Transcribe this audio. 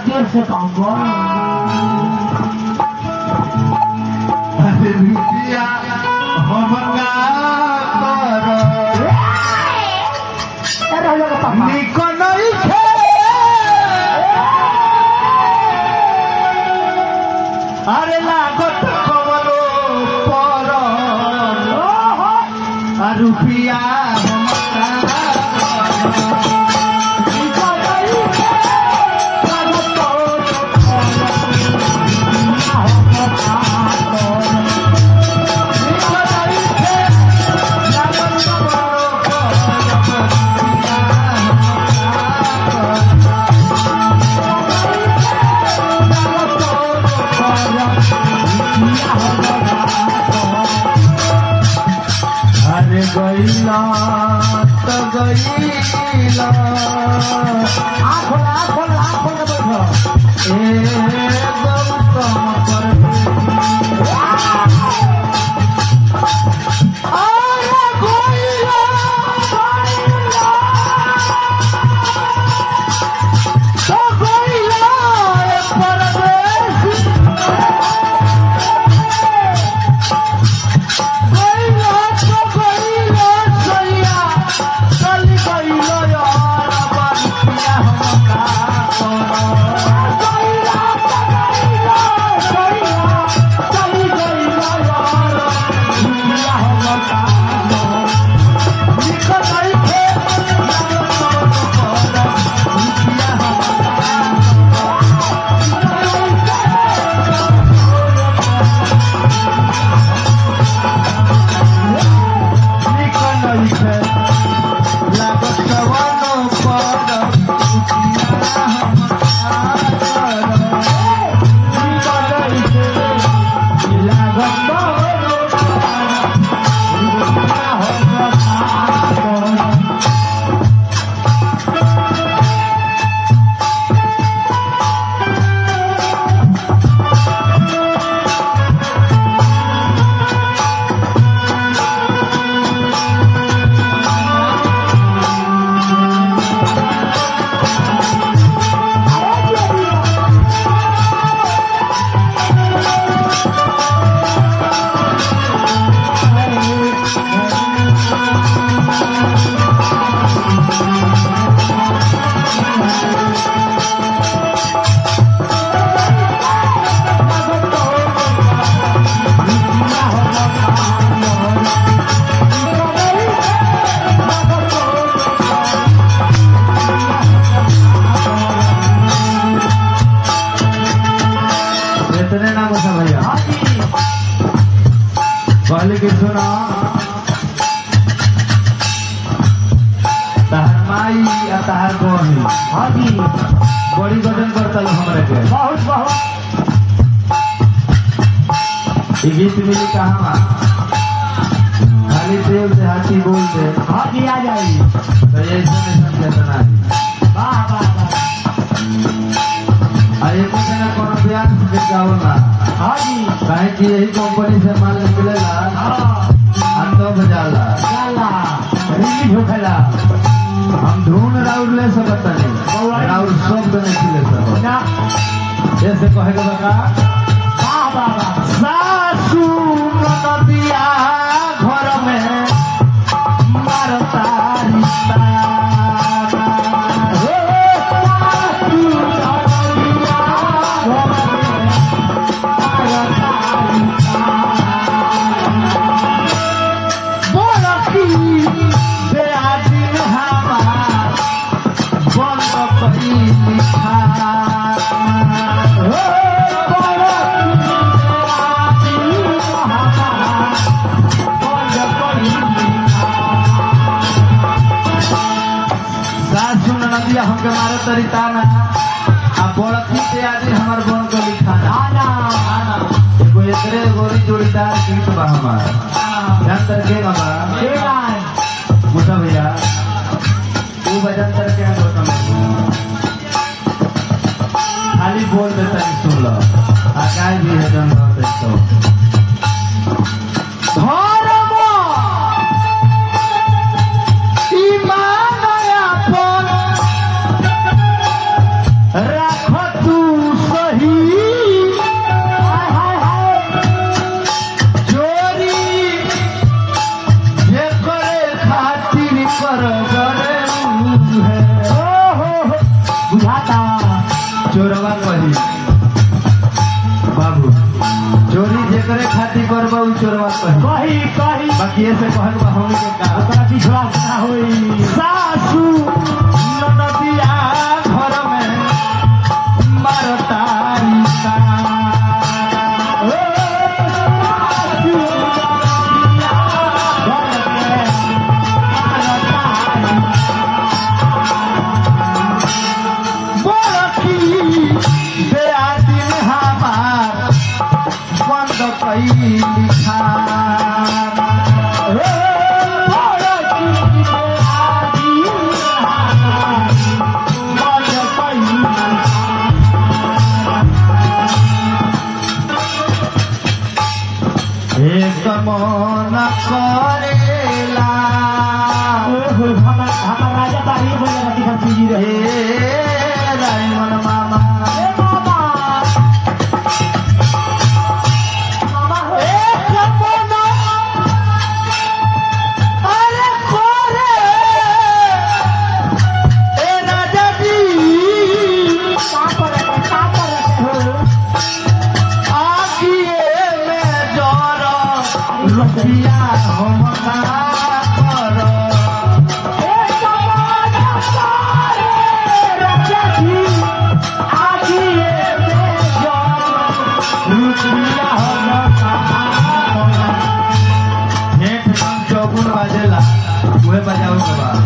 देर से काम कर अरे रुपिया हमका कर ए रहलो के पापा निक नइखे अरे लागत कवलो पर आ रुपिया हमका अरे गईला त गईला आँख खोल आँख खोल आँख खोल के बैठो ए गौतम अरे गोइला गोइला तो गोइला ए परदेसी गोइला तो गोइला सैया चल गइलो यार बनिया हमका गोइला तो गोइला सैया चल गइलो यार बनिया हमका निकल आइखे इतने ना बसा भैया पहले के सुना तहर माई या तहर बहनी हाँ जी बड़ी गजन करता हमारे के बहुत बहुत ये गीत मिली कहाँ खाली देव देहाती बोल दे हाँ जी आ जाइए तो ये ऐसा नहीं समझता नहीं वाह वाह वाह आ एक ना कोनो बयान से गाओ ना हाँ जी काहे कि यही कंपनी से माल निकलेला हाँ आ तो बजाला चला रिलीज होखेला हम ढूंढ राउर ले सकत नहीं राउर शब्द नहीं ले सकत ना जैसे कहेगा बका वाह वाह वाह सासू नदिया घर में मारता रिश्ता हे सासू नदिया बड़की बेआदिन हमार बंद करी लिखा सासू नदिया हमके मारे तरीका ना आ बड़की बेआदिन हमार बंद कर लिखा ना एगो एकरे गोरी जोड़ीदार गीत बा हमार जानतर के बाबा मुसा भैया वो भजन करके हम लोग खाली बोल देता है सुन लो आकाश भी है जन बहुत है तो धर्म ईमान अपन राख तू चोरवा कही बाबू चोरी जेकरे खातिर करबा उ चोरवा कही कही कही बाकी ऐसे कहल बा हमनी के का ओकरा विश्वास ना होई सासू ननदिया घर में मारतारी का ओ, सासू नदिया घर में मारतारी। बड़की बेआदिन हमार बंद कैली खाना ओ, बड़की बेआदी बड़ कैली। एक मन करेला ओहो, हमर हमर राजा बाड़ी बोले रति खसी जी रहे हे रायमन मामा ए मामा मामा हो ए जमुना अरे कोरे ए राजा जी का करते का करते हो आगिए में जर रुपया हम ना कर ए जमुना कोरे राजा जी आजी ए में जो रुपया हम का हेठ हम चौकुन बाजेला उहे बजावे के बा